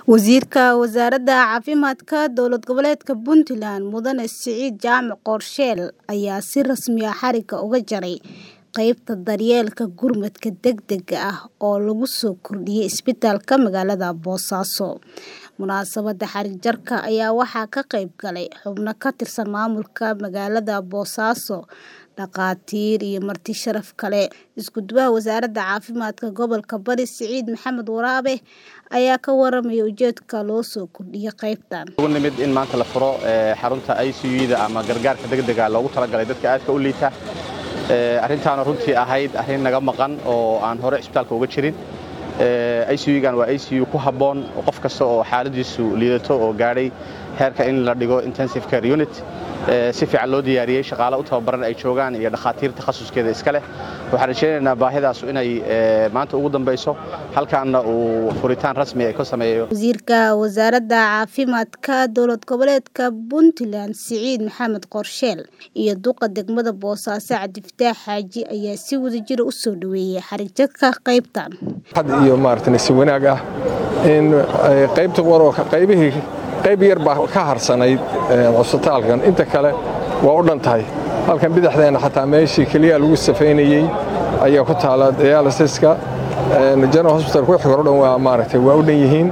Wasiirka Wasaaradda Caafimaadka Dowlad Goboleedka Puntland Mudane Siciid Jaamac Qorsheel ayaa si rasmi ah xariga uga jaray qaybta daryeelka gurmadka degdega ah oo lagu soo kordhiyay isbitaalka magaalada Boosaaso. Munaasabadda xarig jarka ayaa waxaa ka qayb galay xubno ka tirsan maamulka magaalada Boosaaso, dhakhaatiir iyo marti sharaf kale. Isku-duwaha Wasaaradda Caafimaadka Gobolka Bari Siciid Maxamed Waraabe ayaa ka warramay ujeedka loo soo kordhiyay qaybtan. ugu nimid in maanta la furo xarunta ICU-da ama gargaarka degdega loogu talagalay dadka aadka u liita arrintaana runtii ahayd arrin naga maqan oo aan hore isbitaalka uga jirin ICU-gan waa ICU ku habboon qof kasta oo xaaladiisu liidato oo gaadhay heerka in la dhigo intensive care unit si fiican loo diyaariyey shaqaale u tababaran ay joogaan iyo dhakhaatiir takhasuskeeda iska leh waxaan rajaynaynaa baahidaasu inay maanta ugu dambayso halkaana uu furitaan rasmi ay ka sameeyo Wasiirka Wasaaradda Caafimaadka Dowlad Goboleedka Puntland Siciid Maxamed Qorsheel iyo duqa degmada Boosaaso Cabdifataax Xaaji ayaa si wadajir ah u soo dhaweeyay xarig jarka qaybtan. had iyo maaragtay si wanaag ah in qaybta wararka qaybihii qayb yar baa ka harsanayd cusbitaalkan inta kale waa u dhan tahay halkan bidixdeena xataa meeshii keliya lagu safaynayey ayaa ku taala dialysiska general hospital wixii hore dhan waa maaragtay waa u dhan yihiin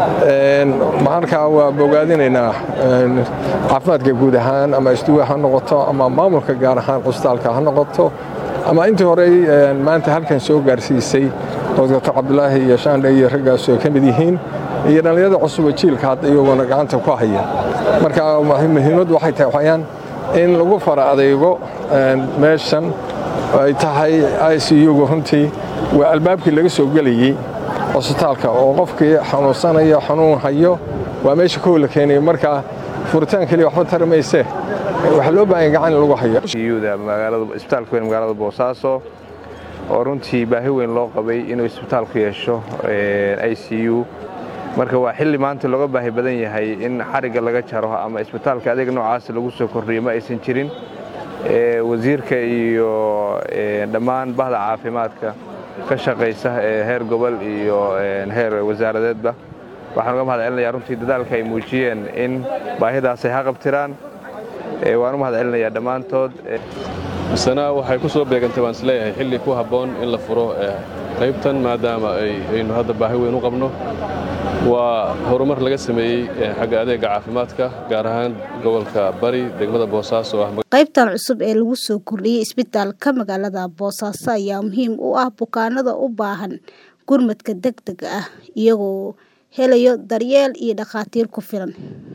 markaa waa bogaadinaynaa caafimaadka guud ahaan ama isduwa ha noqoto ama maamulka gaar ahaan cusbitaalka ha noqoto ama intii horey maanta halkan soo gaarsiisay doctor cabdulaahi iyo shaandhe iyo raggaas oo ka mid yihiin iyo dhallinyarada cusub oo jiilka hadda iyagoona gacanta ku haya marka muhiimaddu waxay tahay waxayaan in lagu fara adeego meeshan ay tahay ICU-gu runtii waa albaabkii laga soo gelayey cusbitaalka oo qofkii xanuunsanaya xanuun hayo waa meesha kow la keenayo marka furitaan keliya waxba tari maysee waxaa loo baahan gacan in lagu hayo isbitaalka weyn magaalada boosaaso oo runtii baahi weyn loo qabay inuu isbitaalku yeesho ICU marka waa xilli maanta looga baahi badan yahay in xarigga laga jaro ama isbitaalka adeeg noocaas lagu soo kordhiyo ma aysan jirin wasiirka iyo dhammaan bahda caafimaadka ka shaqaysa heer gobol iyo heer wasaaradeedba waxaan uga mahad celinayaa runtii dadaalka ay muujiyeen in baahidaasay haqabtiraan waan u mahad celinayaa dhammaantood misena waxay ku soo beegantay waan isleeyahay xilli ku habboon in la furo qaybtan maadaama aynu hadda baahi weyn u qabno waa horumar laga sameeyey xagga adeegga caafimaadka gaar ahaan gobolka bari degmada boosaaso ah qaybtan cusub ee lagu soo kordhiyey isbitaalka magaalada boosaaso ayaa muhiim u ah bukaanada u baahan gurmadka degdega ah iyagoo helayo daryeel iyo dhakhaatiir ku filan